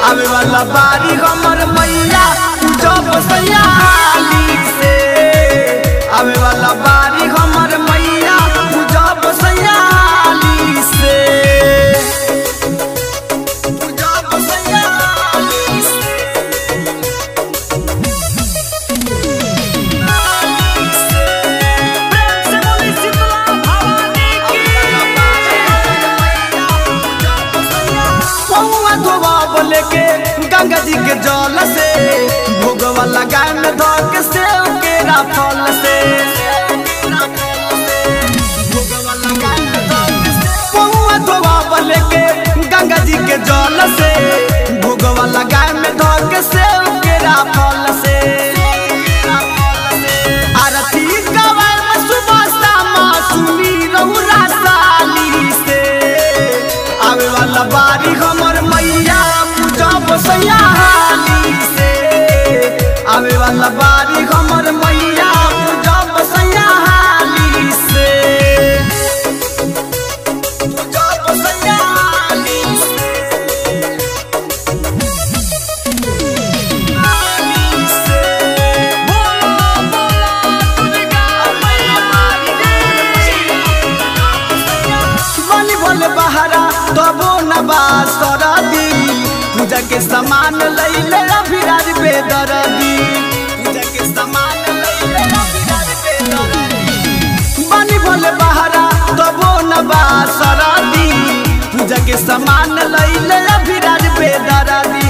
आवे वाला बारी हमर मैया जब सयाली से आवे वाला बारी हमर मैया जब सयाली से जब सयाली से पौआ धोबा बोले के गंगा जी के जल से भोगवा लगाए में धो के सेव के फल से पौआ धोबा बोले के गंगा जी के जल से भोगवा लगाए में धो के सेव के फल से आरती गवाए में सुबह शाम सुनी रहुरा साली से आवे वाला बारी हमर मैया जब सयाली से आवे वाला बारी हमर मैया जब सयाली से जब सयाली से आली से बनी भोले बहारा तबो नबा सरदी पूजा के सामान लैले अभिराज बेदरदी पूजा के सामान लैले अभिराज बेदरदी बनी भोले बहारा तबो नबा सरदी पूजा के सामान लैले अभिराज बेदरदी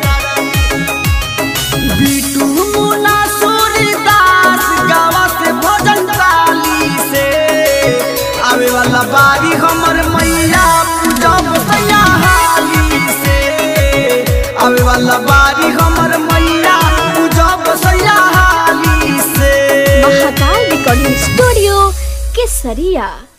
बीटू मुना सूरीदास गावा से भजन ताली से आवे वाला बारी हमर मैया जब सयाहाली से आवे वाला बारी हमर मैया जब सयाहाली से महाकाल रिकॉर्डिंग स्टूडियो केसरिया